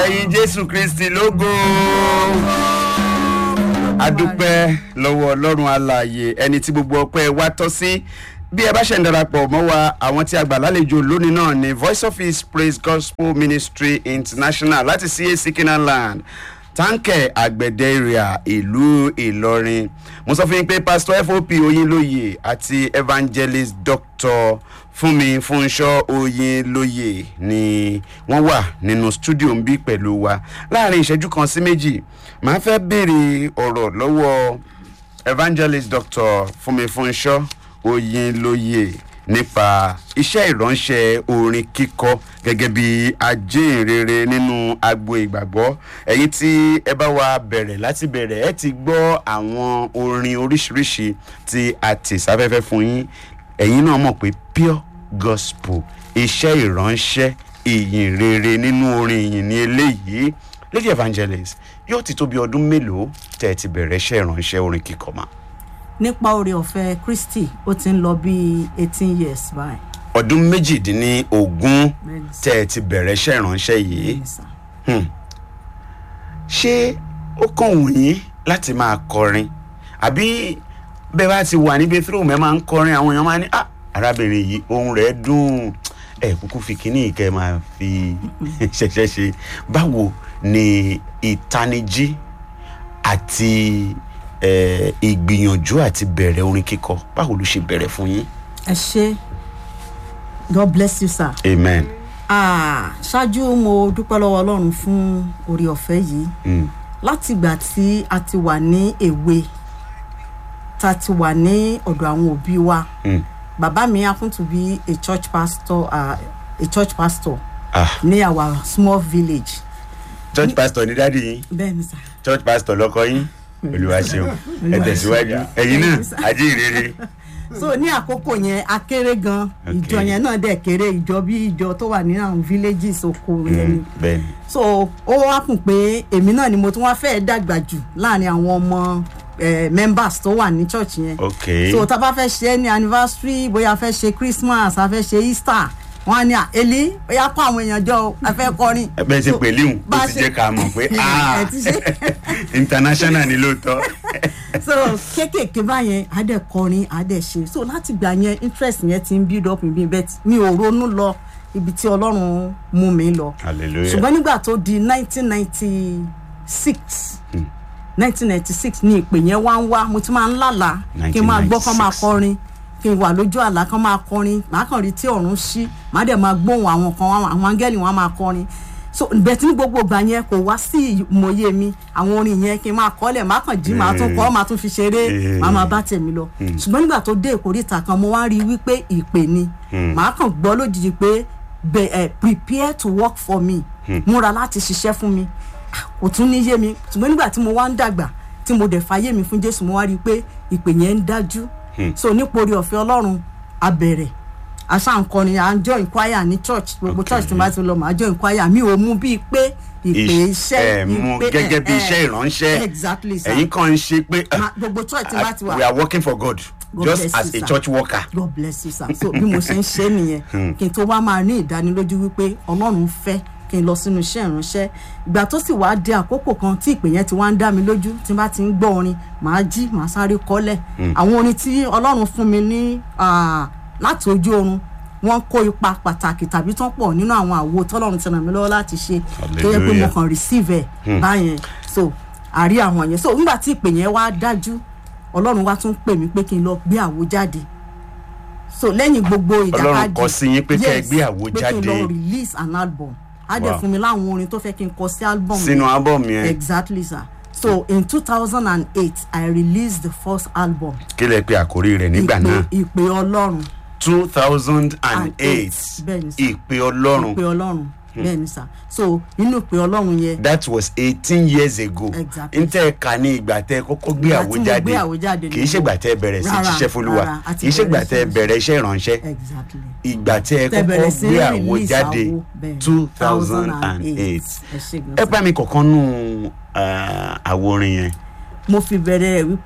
ẹ̀yin jésù kristi lógo adúpẹ́ lọ́wọ́ ọlọ́run alààyè ẹni tí gbogbo ọpẹ́ wa tọ́ sí bí ẹ bá ṣe ń darapọ̀ mọ́ wa àwọn tí a gbà lálejò lónìí náà ni voice of his praise gospel ministry international láti cac kinaland táǹkẹ̀ àgbẹ̀dẹ area ìlú ìlọrin mo sọ fún yín pé pastor fop oyinlóye àti evangelist doctor fúnmi fúnṣọ oyinlóye ni wọ́n wà nínú studio ń bí pẹ̀lú wa láàrin ìṣẹ́jú kan sí méjì màá fẹ́ béèrè ọ̀rọ̀ lọ́wọ́ evangelist doctor fúnmi fúnṣọ oyinlóye nípa iṣẹ́ ìránṣẹ́ orin kíkọ gẹ́gẹ́ bí ajínrere nínú agbo ìgbàgbọ́ ẹ̀yin tí ẹ bá wa bẹ̀rẹ̀ láti bẹ̀rẹ̀ ẹ ti gbọ́ àwọn orin oríṣiríṣi tí a tì sáfẹ́fẹ́ fún yín ẹ̀yin náà mọ̀ pé pure gospel iṣẹ́ ìránṣẹ́ ìyìn rere nínú orin ìyìn ní eléyìí lady evangelist yóò ti tó bí ọdún mélòó tẹ́ ẹ ti bẹ̀rẹ̀ iṣẹ́ ìránṣẹ́ orin kíkọ mà. nípa oore ọ̀fẹ́ kristi ó ti ń lọ bí eighteen years báyìí. ọdún méjìdínlógún Bẹ́ẹ̀ni sà. tẹ́ ẹ ti bẹ̀rẹ̀ iṣẹ́ ìránṣẹ́ yìí Bẹ́ẹ̀ni sà. ṣé ó kàn wù yín láti máa kọrin àbí bẹ́ẹ̀ bá ti wà níbi tí òun ẹ̀ máa ń kọrin àwọn èèyàn máa ní ah arábìnrin yìí ohun rẹ̀ dùn ẹ̀ kúkú fi kínní ìkẹ́ máa fi ṣẹ̀ṣẹ̀ ṣe báwo ni ìtanijí àti eh, ìgbìyànjú àti bẹ̀rẹ̀ orin kíkọ báwo ló ṣe bẹ̀rẹ̀ fún yín. ẹ ṣe god bless you sir. amen. Ah, ṣáájú mo dúpẹ́ lọ́wọ́ ọlọ́run fún oore ọ̀fẹ́ yìí Mm. láti ìgbà tí a ti wà ní èwe tá a ti wà ní ọ̀dọ̀ àwọn òbí wa Mm. bàbá mi happen to be a church pastor uh, a church pastor ah ní our small village church pastor ní dáàdi yín bẹ́ẹ̀ ni sà. church pastor lọkọ yín olùwà ṣeun ẹ tẹ̀síwájú ẹ̀yin náà ajé ìrere. so ní àkókò yẹn a kéré gan Okay. ìjọ yẹn náà dẹ̀ kéré ìjọ bí ìjọ tó wà ní àwọn villages oko yẹn ni bẹ́ẹ̀ni so ó wá kùn pé èmi náà ni mo tún wá fẹ́ẹ́ dàgbà jù láàrin àwọn ọmọ eh, members tó wà ní church yẹn ok so tá a bá fẹ́ ṣe é ní anniversary bóyá a fẹ́ ṣe christmas a fẹ́ ṣe easter wọn á ní à èlé bóyá kó àwọn èèyàn jọ o, a fẹ́ kọrin. ẹgbẹ́ ti So, pè líhùn bá ó a ti ṣe- jẹ́ ká mọ̀ pé ah ẹ ti ṣe. international ni lóòótọ́ so kéékèèké báyẹn á dẹ̀ kọrin á dẹ̀ ṣe so láti gbà yẹn interest yẹn ti ń build up in me but mi ò ronú lọ ibi tí ọlọ́run mú mi lọ hallelujah ṣùgbọ́n nígbà tó di nineteen ninety six nineteen ninety six ni ìpè yẹn wá ń wá mo ti máa ń lálàá kí n máa gbọ́ kán máa 1996. kọrin kí n wà lójú àlá kán máa kọrin màá kàn rí tí ọ̀run ṣí màá dẹ̀ máa gbóhùn àwọn kan àwọn áńgẹ́lì wọn á máa kọrin so bẹ̀tí ní gbogbo ìgbà yẹn kò wá sí ìmọ̀ye mi àwọn orin yẹn kí n máa kọ́lẹ̀ màá kàn jí màá tún kọ́ màá tún fi ṣeré màá máa bá tèmi lọ ṣùgbọ́n nígbà tó dé ìkórìtà kan mo wá rí i wípé ìpè ni màá kàn gbọ́ lójijì pé be, eh, prepare to work for me múra láti ṣiṣẹ́ fún mi Ah, kò tún ní yé mi ṣùgbọ́n nígbà tí mo wá ń dàgbà tí mo dẹ̀ fàyè mi fún jésù mo wá rí i pé ìpè yẹn ń dájú so nípa orí ọ̀fẹ́ ọlọ́run abẹ̀rẹ̀ àṣà nkọrin à ń join choir ní church gbogbo Okay. church tí n bá ti lọ mà á join choir mi ò mú bíi pé ìpè iṣẹ́ ẹ mú ìpè- gẹ́gẹ́ bí eh, iṣẹ́ eh, ìránṣẹ́ exactly sir ẹ̀yin kan ń ṣe pé ah, Ma- gbogbo church tí n bá ti we wà are working for God God just bless as you, a sir. church worker god bless you sir so bí mo ṣe ń ṣe nìyẹn kí n tó wá máa ní ìdánilójú wípé ọlọ́run fẹ́ kí n lọ sínú iṣẹ́ ìránṣẹ́ ìgbà tó sì wá dé àkókò kan tí ìpè yẹn ti wá ń dá mi lójú tí n bá ti ń gbọ́ orin màá jí màá sáré kọ́lẹ̀ àwọn orin tí ọlọ́run fún mi ní ah, láti ojú oorun wọ́n kó ipa pàtàkì tàbí tán pọ̀ nínú àwọn àwo tọ́lọ́run ti ràn mí lọ́wọ́ láti ṣe tó yẹ pé mo Hallelujah. kàn receive ẹ̀ báyẹn so àrí àwọn yẹn so nígbà tí ìpè yẹn wá dájú ọlọ́run wá tún pè mí pé kí n lọ gbé àwo jáde so lẹ́yìn gbogbo ìjàkadì Ọlọ́run kọ sí yín pé kẹ́ ẹ Yes, gbé àwo pé kí n jáde. lọ release an album á dẹ̀ Wow. fún mi láwọn orin tó fẹ́ kí n kọ sí album sínú yẹn. album yẹn exactly sir so in two thousand and eight i released the first album kí lẹ pé àkórí rẹ̀ nígbà ìpè náà ìpè ọlọ́run two thousand and eight bẹ́ẹ̀ ni sir ìpè ọlọ́run ìpè ọlọ́run bẹ́ẹ̀ ni sir so inú ìpè ọlọ́run yẹn that was eighteen years ago Exactly. n tẹ́ ẹ kà ní ìgbà tẹ́ ẹ kọ́kọ́ gbé Ìgbà àwo tí mo jáde gbé àwo jáde kì í ṣègbà tẹ́ ẹ bẹ̀rẹ̀ sí Rárá, ṣiṣẹ́ fúlùwà rárá, àti kì í ṣègbà bẹ̀rẹ̀ tẹ́ ẹ sí- bẹ̀rẹ̀ iṣẹ́ ìránṣẹ́ exactly ìgbà tẹ́ ẹ Tẹ́ kọ́kọ́ bẹ̀rẹ̀ sí gbé àwo release jáde àwo, bẹ́ẹ̀, two thousand and eight ẹ ṣe gan ẹ sir. bá mi kọ̀ọ̀kan nù àwo orin yẹn mo fi bẹ̀rẹ̀ wípé